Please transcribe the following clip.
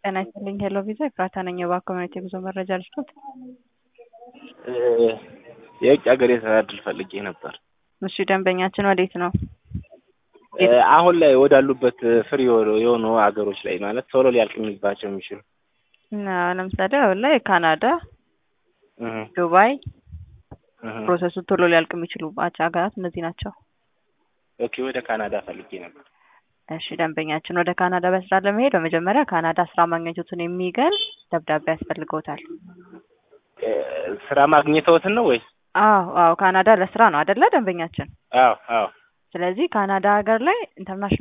ጤና ይስጥልኝ ሄሎ ቪዛ ኤፍራታ ነኝ። የባንክ ኮሚኒቲ የጉዞ መረጃ ልስጦት? የውጭ ሀገር የስራ እድል ፈልጌ ነበር። እሺ ደንበኛችን ወዴት ነው? አሁን ላይ ወዳሉበት ፍሪ የሆኑ ሀገሮች ላይ ማለት ቶሎ ሊያልቅ የሚባቸው የሚችሉ እና ለምሳሌ አሁን ላይ ካናዳ፣ ዱባይ ፕሮሰሱ ቶሎ ሊያልቅ የሚችሉባቸው ሀገራት እነዚህ ናቸው። ኦኬ ወደ ካናዳ ፈልጌ ነበር። እሺ ደንበኛችን ወደ ካናዳ በስራ ለመሄድ በመጀመሪያ ካናዳ ስራ ማግኘቱን የሚገልጽ ደብዳቤ ያስፈልገውታል። ስራ ማግኘተውትን ነው ወይስ? አዎ አዎ ካናዳ ለስራ ነው አይደለ ደንበኛችን? አዎ አዎ ስለዚህ ካናዳ ሀገር ላይ ኢንተርናሽናል